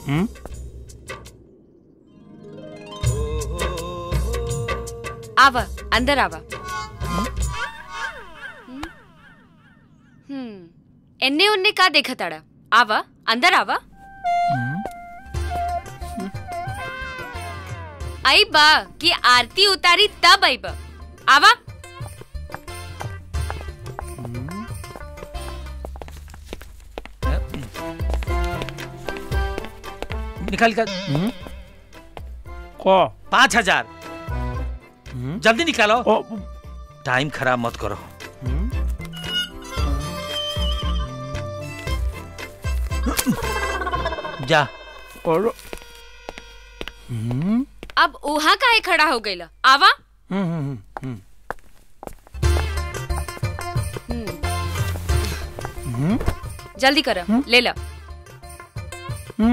हम्म आवा अंदर आवा हम्म एन्ने उन्ने का देखा ताड़ा आवा अंदर आवा आई बा कि आरती उतारी तब आई बा आवा निकाल कर को पाँच हजार जल्दी निकालो ओ टाइम खराब मत करो जा और अब उहा काहे खड़ा हो गईला आवा हम्म हम्म हम्म हम्म। जल्दी कर ले ला हम्म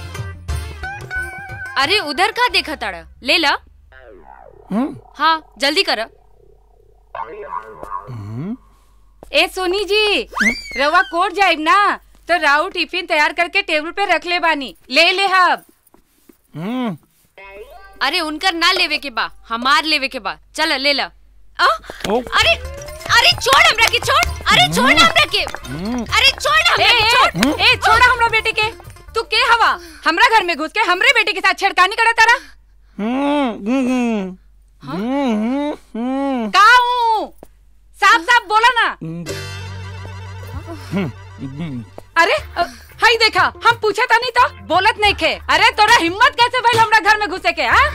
अरे उधर का देखा ताड़ा ले ला हम्म हाँ जल्दी कर ए सोनी जी रवा कोट जाइब ना तो राउ टिफिन तैयार करके टेबल पे रख ले बानी ले ले हब हम्म अरे उनकर ना लेवे के बा हमार लेवे के बा चल ले ला आ? ओ। अरे अरे छोड़ हमरा के छोड़ अरे छोड़ ना हमरा के अरे छोड़ ना ए, हमरा के छोड़ ए, ए छोड़ा हमरा बेटे के तू के हवा हमरा घर में घुस के हमरे बेटे के साथ छेड़खानी करा तारा हम्म हम्म हम्म हम्म का हूँ साफ साफ बोला ना हम्म अरे अ, हाई देखा हम पूछे था नहीं तो बोलत नहीं खे अरे तोरा हिम्मत कैसे भइल हमरा घर में घुसे के हाँ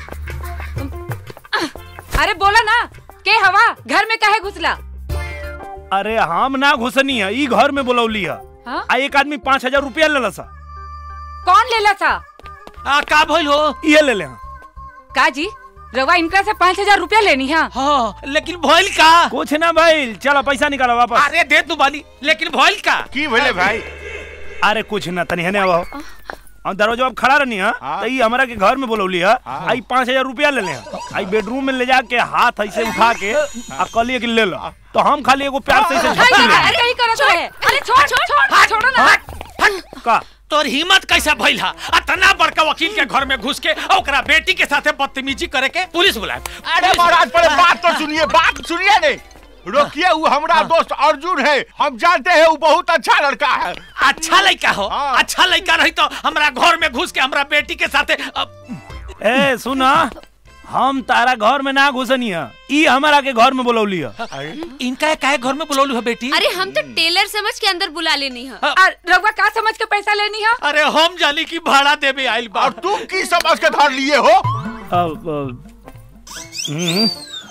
अरे बोला ना के हवा घर में काहे घुसला अरे हम ना घुसनी है ई घर में बुलौली है हाँ? आ एक आदमी पाँच हजार रुपया ले सा कौन लेला था आ का भइल हो ये ले ले हाँ। का जी रवा इनका से पाँच हजार रुपया लेनी है हाँ लेकिन भइल का कुछ ना भाई चलो पैसा निकालो वापस अरे दे तू बाली लेकिन भइल का की भले भाई अरे कुछ ना तनी हने आओ हम दरवाजा अब खड़ा रहनी है हाँ। तो ई हमरा के घर में बुलौली है आई पाँच हजार रुपया ले ले आई बेडरूम में ले जाके हाथ ऐसे उठा के आ कहलिए कि ले लो तो हम खाली एगो प्यार से ऐसे झपकी ले अरे यही करो है अरे छोड़ छोड़ छोड़ छोड़ो ना का तोर हिम्मत कैसा भइल हा अतना बड़का वकील के घर में घुस के और ओकरा बेटी के साथे बदतमीजी करे के पुलिस बुलाए अरे महाराज पहले बात तो सुनिए बात सुनिए नहीं रोकिए वो हमारा दोस्त अर्जुन है हम जानते हैं वो बहुत अच्छा लड़का है अच्छा लड़का हो हाँ। अच्छा लड़का रही तो हमरा घर में घुस के हमरा बेटी के साथे अब ए सुना हम तारा घर में ना घुसनी है ई हमारा के घर में बुलौली है इनका काहे घर में बुलौलू है बेटी अरे हम तो टेलर समझ के अंदर बुला लेनी है और रवा का समझ के पैसा लेनी है अरे हम जानी की भाड़ा देवे आइल बा और तुम की समझ के धर लिए हो अब, अब, हम्म,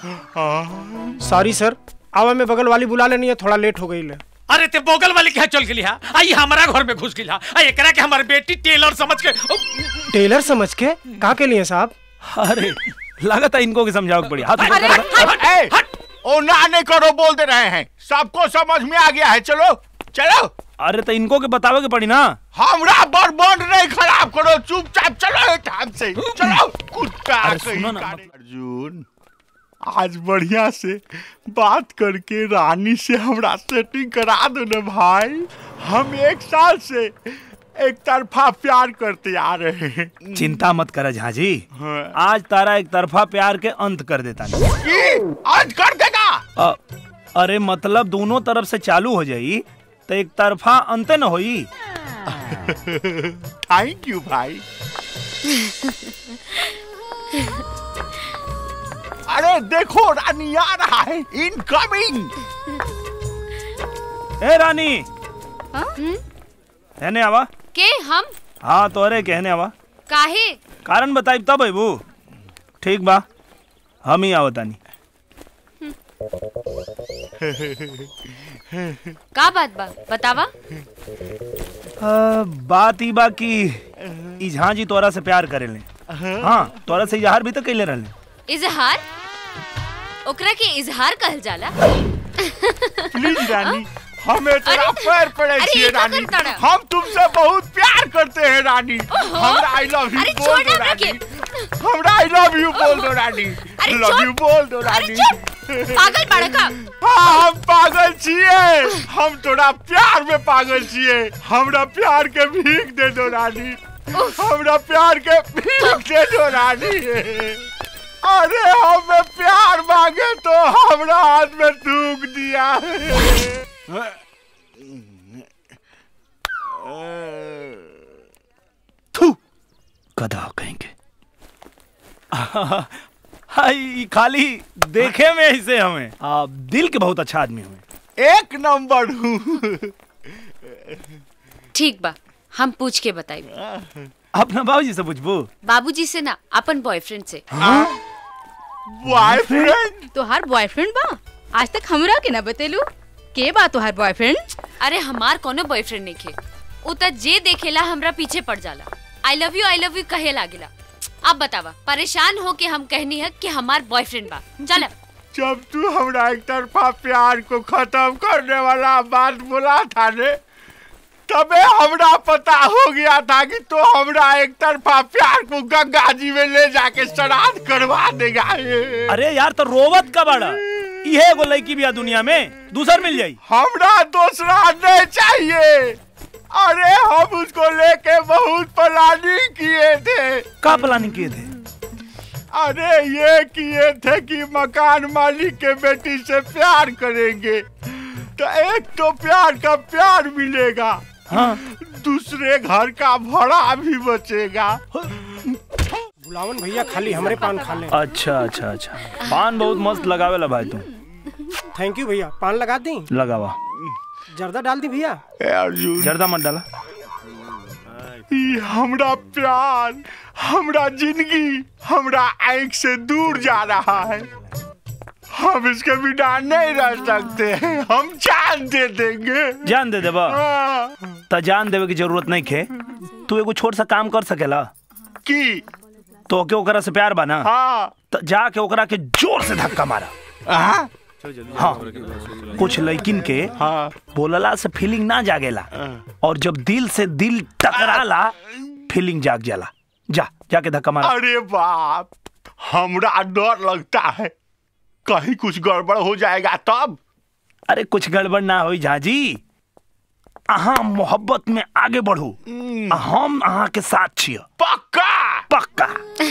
सॉरी सर आवा में बगल वाली बुला लेनी है थोड़ा लेट हो गई ले अरे ते बोगल वाले के चल गेली हा आई हमारा घर में घुस गेली हा आ एकरा के हमार बेटी टेलर समझ के ओ, टेलर समझ के का के लिए साहब अरे लगता है इनको की समझाओ पड़ी हाथ ऊपर अरे, करो। हट, ए, हट। ओ ना नहीं करो बोल दे रहे हैं सबको समझ में आ गया है चलो चलो अरे तो इनको के बतावे के पड़ी ना हमरा बर्बाद नहीं खराब करो चुपचाप चलो टाइम से चलो कुत्ता अरे कहीं सुनो ना, का नहीं। अर्जुन आज बढ़िया से बात करके रानी से हमरा सेटिंग करा दो ना भाई हम एक साल से एक तरफा प्यार करते आ रहे हैं चिंता मत कर झाजी हाँ। आज तारा एक तरफा प्यार के अंत कर देता नहीं की आज कर देगा अ, अरे मतलब दोनों तरफ से चालू हो जाई तो एक तरफा अंत न होई थैंक यू भाई अरे देखो रानी आ रहा है इनकमिंग ए रानी कहने आवा के हम हाँ तोरे कहने आवा काहे कारण बताई तब अबू ठीक बा हम ही आवतानी का बात बा बतावा अ, बात ई बा कि ई झांझी तोरा से प्यार करेले हाँ तोरा से इजहार भी तो कैले रहले इजहार ओकरा के इजहार कहल जाला प्लीज रानी हमें तेरा अरे, पैर पड़े अरे, छिए ये क्या रानी करता रहा? हम तुमसे बहुत प्यार करते हैं रानी हमरा आई लव यू अरे बोल छोड़ दो ना हमरा के रानी हमरा आई लव यू बोल दो रानी अरे लव छोड़। यू बोल दो अरे रानी चुप पागल बाड़ा का हाँ हम पागल छिए हम तोरा प्यार में पागल छिए हमरा प्यार के भीख दे दो रानी हमरा प्यार के पीछे जो रानी अरे हमें प्यार मांगे तो हमरा हाथ में थूक दिया थू गधा कहेंगे हाय ई खाली देखे में ऐसे हमें आ, दिल के बहुत अच्छा आदमी हुए एक नंबर हूँ ठीक बा हम पूछ के बताई अपना बाबूजी से पूछबू बाबूजी से ना अपन बॉयफ्रेंड से बॉयफ्रेंड तोहार बॉयफ्रेंड बा आज तक हमरा के ना बतेलू के बा तोहार बॉयफ्रेंड अरे हमार कोनो बॉयफ्रेंड नहीं खे उ त जे देखेला हमरा पीछे पड़ जाला I love you I love you कहे लागेला अब बतावा परेशान हो के हम कहनी है कि हमार बॉयफ्रेंड बा चल जब तू हमरा एक तरफा प्यार को खत्म करने वाला बात बोला था ने तबे हमरा पता हो गया था कि तो हमरा एक तरफा प्यार को गंगा जी में ले जाके श्राद्ध करवा देगा अरे यार तो रोवत का बड़ा इहे एगो लड़की भी है दुनिया में दूसर मिल जाई हमरा दूसरा नहीं चाहिए अरे हम उसको लेके बहुत प्लानिंग किए थे का प्लानिंग किए थे अरे ये किए थे कि मकान मालिक के बेटी से प्यार करेंगे तो एक तो प्यार का प्यार मिलेगा हाँ दूसरे घर का भाड़ा भी बचेगा बुलावन भैया खाली हमरे पान खा ले अच्छा अच्छा अच्छा पान बहुत मस्त लगावेला भाई तू थैंक यू भैया पान लगा दी लगावा जर्दा डाल दी भैया ए अर्जुन जर्दा मत डाला ई हमरा प्यार हमरा जिंदगी हमरा आंख से दूर जा रहा है हम इसके बिना नहीं रह सकते हम जान दे देंगे जान दे देबा हाँ, त जान देवे की जरूरत नहीं खे तू एगो छोट सा काम कर सकेला की तो के ओकरा से प्यार बना हाँ त जाके ओकरा के जोर से धक्का मारा हाँ हाँ कुछ लड़किन के हाँ बोलला से फीलिंग ना जागेला और जब दिल से दिल टकराला फीलिंग जाग जाला जा जाके धक्का मारा अरे बाप हमरा डर लगता है कहीं कुछ गड़बड़ हो जाएगा तब अरे कुछ गड़बड़ ना होई झाजी अहाँ मोहब्बत में आगे बढ़ू आ हम अहाँ के साथ छिय पक्का पक्का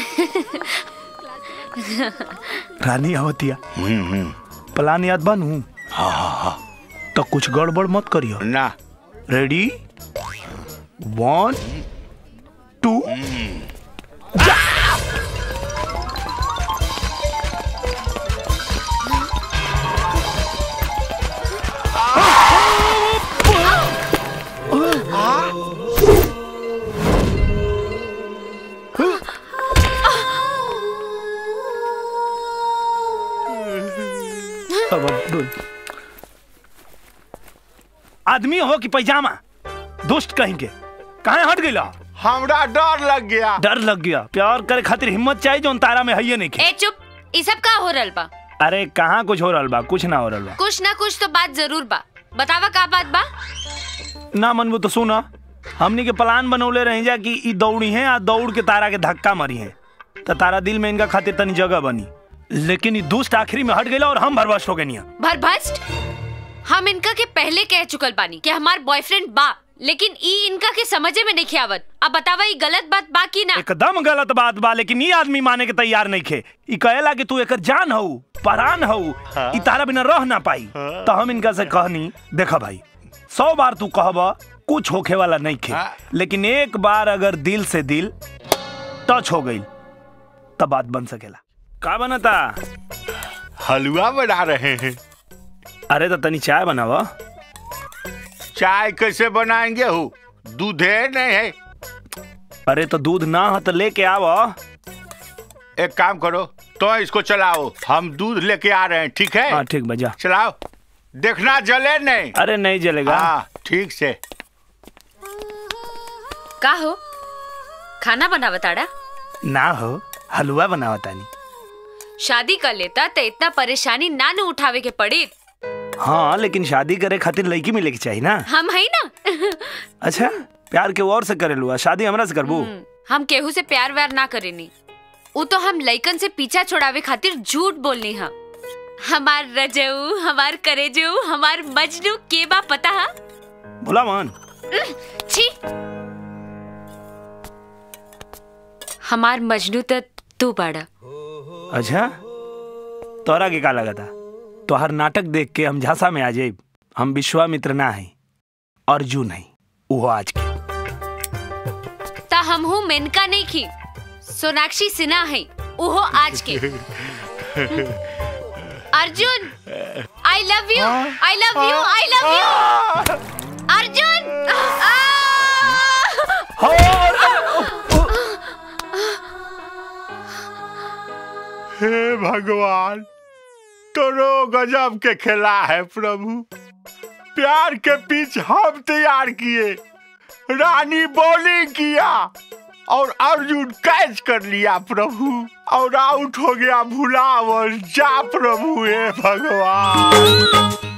रानी आवतिया प्लान याद बनू हाँ हाँ हाँ तो कुछ गड़बड़ मत करियो ना रेडी वन टू अब अब बोल। आदमी हो कि पैजामा दोस्त कहेंगे कहाँ हट गई हमरा डर लग गया डर लग गया प्यार करे खातिर हिम्मत चाहिए जो तारा में है नहीं खे ए चुप ई सब का हो रहल बा अरे कहाँ कुछ हो रहा बा कुछ ना हो रहा बा कुछ ना कुछ तो बात जरूर बा बतावा का बात बा ना मनबू तो सुना हमनी के प्लान बनौले रही जा कि ई दौड़ी है आ दौड़ के तारा के धक्का मारी है तो तारा दिल में इनका खातिर तनी जगह बनी लेकिन ई दुष्ट आखिरी में हट गई और हम भरवश हो गए भरभस्ट हम इनका के पहले कह चुकल बानी कि हमार बॉयफ्रेंड बा लेकिन ई इनका के समझे में नहीं आवत अब बतावा ई गलत बात बा की ना एकदम गलत बात बा लेकिन ये आदमी माने के तैयार नहीं खे ई कहेला कि तू एकर जान हऊ परान हऊ ई तारा बिना रह ना पाई तो हम इनका से कहनी देखा भाई सौ बार तू कहबा कुछ होखे वाला नहीं खे हाँ। लेकिन एक बार अगर दिल से दिल टच हो गई तब बात बन सकेला का बनता हलवा बना रहे हैं अरे तो तनी चाय बनावा चाय कैसे बनाएंगे हो दूधे नहीं है अरे तो दूध ना हो तो लेके आवा एक काम करो तो इसको चलाओ हम दूध लेके आ रहे हैं ठीक है हाँ ठीक बजा चलाओ देखना जले नहीं अरे नहीं जलेगा हाँ ठीक से का हो खाना बनावा ताड़ा ना हो हलवा बनावा तानी शादी कर लेता तो इतना परेशानी ना न उठावे के पड़ी हाँ लेकिन शादी करे खातिर लड़की मिले के चाहिए ना हम है ना अच्छा प्यार के और से करे लुआ शादी हमरा से करबू हम केहू से प्यार व्यार ना करेनी वो तो हम लइकन से पीछा छोड़ावे खातिर झूठ बोलनी हा हमार रजऊ हमार करेजऊ हमार मजनू के बा पता हा भोला मान छी हमार मजनू त तू बाड़ा अच्छा तोरा के का लगा था तोहर नाटक देख के हम झांसा में आ जाइब हम विश्वामित्र ना है अर्जुन है वो आज के ता हम हूँ मेनका नहीं की सोनाक्षी सिन्हा है उहो आज के Arjun I love you I love you I love you Arjun आ! हे भगवान तोरो गजब के खेला है प्रभु प्यार के पिच हम तैयार किए रानी बॉलिंग किया और अर्जुन कैच कर लिया प्रभु और आउट हो गया भुलावर जा प्रभु हे भगवान